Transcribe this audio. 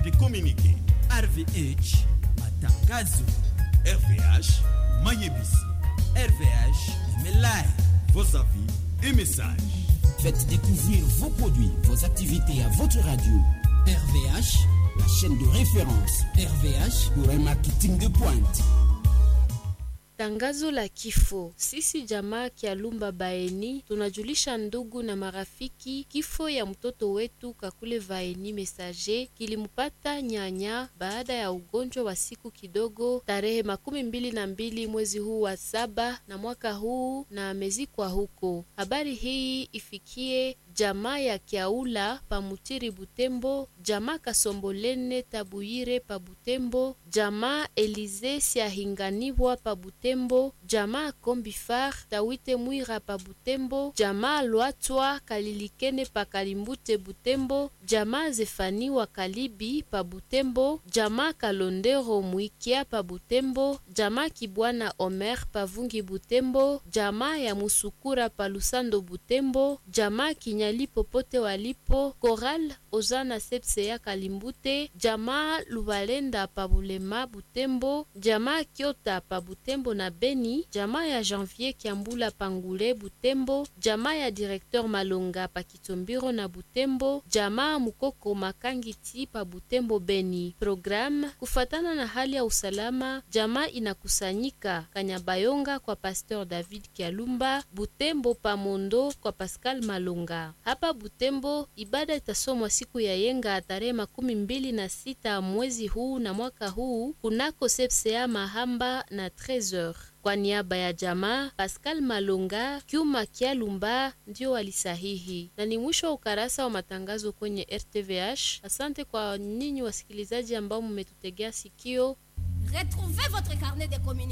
de communiquer. RVH matangazo, RVH Mayebisi. RVH Emelai. Vos avis et messages. Faites découvrir vos produits, vos activités à votre radio. RVH, la chaîne de référence RVH pour un marketing de pointe. Tangazo la kifo. Sisi jamaa Kialumba Baeni tunajulisha ndugu na marafiki kifo ya mtoto wetu Kakule Vaeni Mesaje kilimpata nyanya baada ya ugonjwa wa siku kidogo tarehe makumi mbili na mbili mwezi huu wa saba na mwaka huu na amezikwa huko. Habari hii ifikie jamaa ya Kiaula Pamutiri Butembo, jamaa Kasombolene Tabuyire pa Butembo, jamaa Elize Siahinganibwa pa Butembo, jamaa Kombifar Tawite Mwira pa Butembo, jamaa Lwatwa Kalilikene pa Kalimbute Butembo, jamaa Zefani wa Kalibi pa Butembo, jamaa Kalondero Mwikia pa Butembo, jamaa Kibwana Omer pa Vungi Butembo, jamaa ya Musukura pa Lusando Butembo, jamaa Kinya nyali popote walipo Koral Ozana Sepse ya Kalimbute, jamaa Lubalenda pa Bulema Butembo, jamaa Kiota pa Butembo na Beni, jamaa ya Janvier Kiambula Pangule Butembo, jamaa ya Directeur Malonga pa Kitombiro na Butembo, jamaa Mukoko Makangiti pa Butembo Beni. Program kufatana na hali ya usalama, jamaa inakusanyika Kanyabayonga kwa Pasteur David Kialumba, Butembo pa Mondo kwa Pascal Malonga. Hapa Butembo ibada itasomwa siku ya yenga tarehe makumi mbili na sita mwezi huu na mwaka huu kunako sepsea Mahamba na 13h. Kwa niaba ya jamaa Pascal Malonga, Kyuma Kialumba ndio walisahihi, na ni mwisho wa ukarasa wa matangazo kwenye RTVH. Asante kwa ninyi wasikilizaji ambao mmetutegea sikio. Retrouvez votre carnet de communication